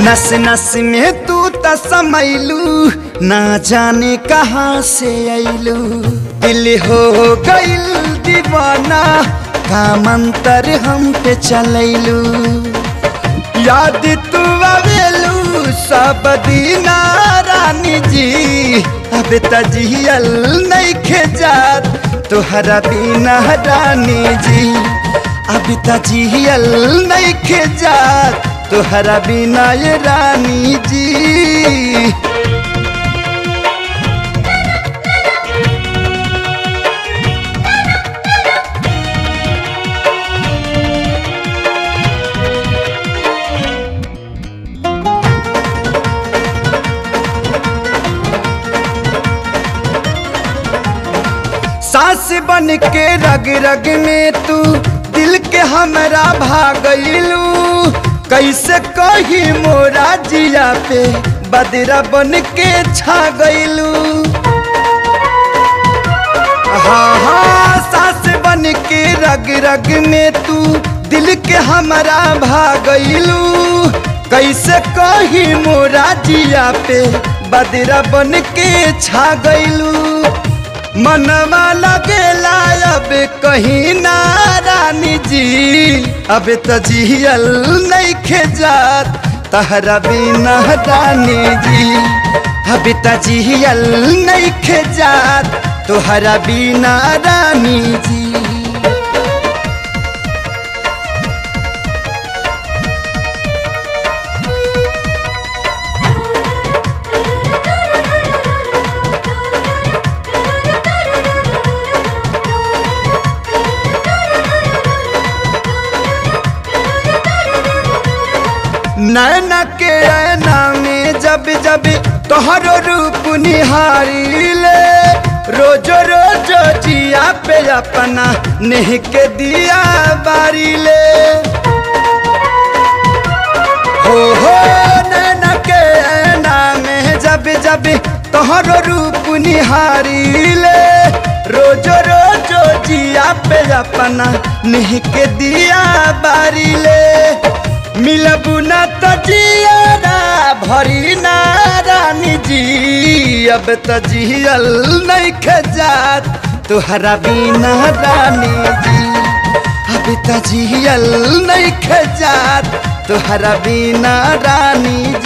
नस नस में तू त समैलू ना जाने कहाँ से ऐलू दिल हो गइल दीवाना का मंतर हम पे चलैलू याद तू आवेलू सब दीना रानी जी अब तजियल नहीं खेजात तोहरा बिना रानी जी अब तजियल नहीं खेजात तोहरा बिना ये रानी जी सास बन के रग रग में तू दिल के हमरा भागलू कैसे कही मोरा जिया पे बदरा बन के छा गईलू हाँ हाँ सास बन के रग रग में तू दिल के हमरा भागलू कैसे कही मोरा जिया पे बदरा बन के छा गईलू मनवा लगेला अब कहीं ना रानी जी अब तजियल नहीं खेजात तहरा बिना रानी जी अब तजियल नहीं खेजात तोहरा बिना रानी जी नैना के ऐना में जब जब तोहरो रूप निहारी ले रोजो रोजो जिया पे अपना नेह के दिया बारी ले हो हो नैना के ऐना में जब जब तोहरो रूप निहारी ले रोजो रोजो जिया पे अपना नेह के दिया बारी ले मिलबू न तो जियारा भरी ना रानी जी अब तो जियल नहीं खजात तुहरा बिना रानी जी अब तो जियल नहीं खजात तुहरा बिना रानी